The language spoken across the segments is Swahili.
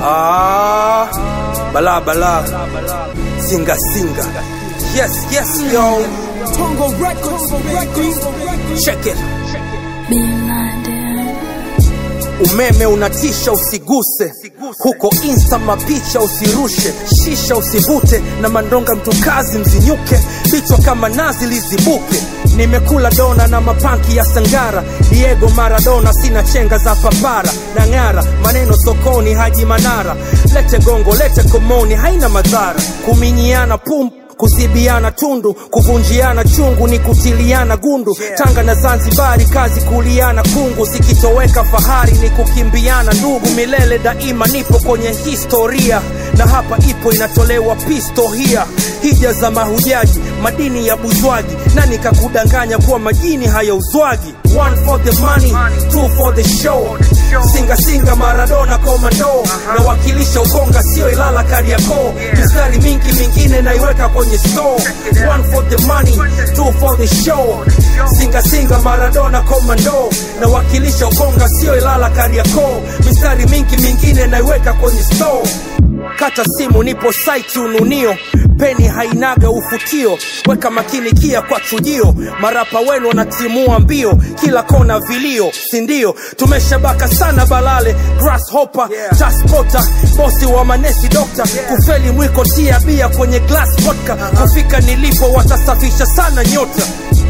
Ah, bala bala, singa singa. Yes, yes, yo. Tongo Records, baby. Check it. Blinded. Umeme unatisha, usiguse huko insta, mapicha usirushe, shisha usivute, na mandonga mtukazi mzinyuke, vichwa kama nazi lizibuke. Nimekula dona na mapanki ya Sangara, Diego Maradona, sina chenga za papara na ng'ara, maneno sokoni, Haji Manara, lete gongo, lete komoni, haina madhara, kuminyiana pum kuzibiana tundu, kuvunjiana chungu ni kutiliana gundu. Tanga na Zanzibari, kazi kuliana kungu, sikitoweka fahari ni kukimbiana ndugu. Milele daima nipo kwenye historia, na hapa ipo inatolewa pistohia. Hija za mahujaji, madini ya buzwaji, nani kakudanganya kuwa majini hayauzwagi? One for the money, two for the show. Singa singa Maradona komando, nawakilisha Ukonga sio Ilala Kariakoo. Mistari mingi mingine naiweka kwenye store. One for the money, two for the show. Singa singa Maradona komando, nawakilisha Ukonga sio Ilala Kariakoo. Mistari mingi mingine naiweka kwenye store. Kata simu, nipo site ununio, peni hainaga ufutio, weka makini kia kwa chujio, marapa wenu wanatimua mbio, kila kona vilio, sindio? Tumeshabaka sana balale, grasshopper, taspota, bosi wa manesi dokta, kufeli mwiko tia bia kwenye glass vodka, kufika nilipo watasafisha sana nyota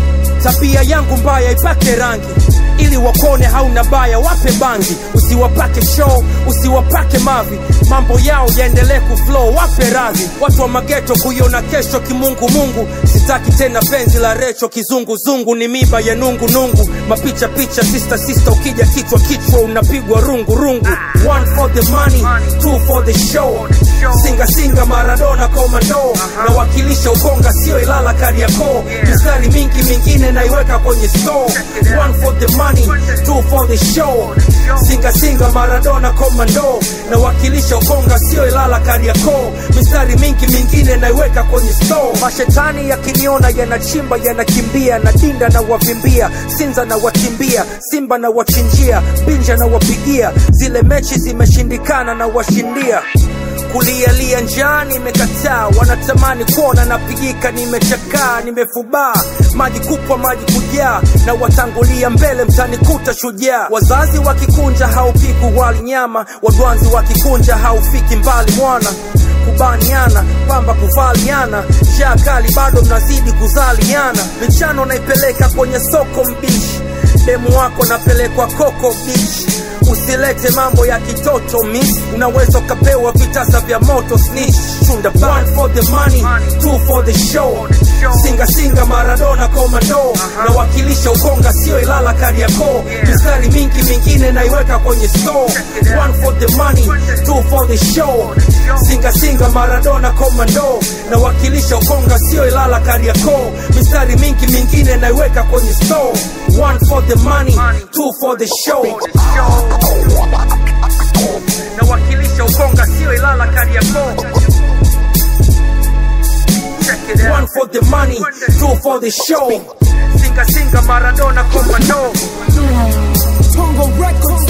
tabia yangu mbaya ipake rangi ili wakone hauna baya wape bangi usiwapake show usiwapake mavi mambo yao yaendelee kuflow wape radhi watu wa mageto kuiona kesho kimungu mungu sitaki tena penzi la recho kizunguzungu ni miba ya nungu nungu mapicha picha sista sista ukija kichwa kichwa unapigwa rungu rungu one for the money two for the show singa singa maradona komando nawakilisha ukonga sio ilala kariakoo mistari mingi mingine naiweka kwenye store one for the money two for the show singa singa maradona komando nawakilisha ukonga sio ilala kariakoo mistari mingi mingine naiweka kwenye store mashetani yakiniona yanachimba yanakimbia na dinda na wavimbia sinza na watimbia simba na wachinjia binja na wapigia zile mechi zimeshindikana na washindia kulialia njaa nimekataa, wanatamani kuona napigika, nimechakaa, nimefubaa, maji kupwa, maji kujaa, na watangulia mbele, mtanikuta shujaa. Wazazi wakikunja haupiku wali nyama, wadwanzi wakikunja haufiki mbali mwana kubaniana pamba kuvaliana, njaa kali bado mnazidi kuzaliana, michano naipeleka kwenye soko mbishi, demu wako napelekwa koko bichi usilete mambo ya kitoto miss unaweza ukapewa vitasa vya moto snitch chunda one for the money two for the show singa singa maradona komando nawakilisha ukonga sio ilala kariakoo mistari mingi mingine naiweka kwenye store one for the money two for the show singa singa maradona komando nawakilisha ukonga sio ilala kariakoo mistari mingi mingine naiweka kwenye store one for the money two for the show nawakilisha ukonga sio ilala kariakoo one for the money two for the show singa singa maradona komando Tongo Records,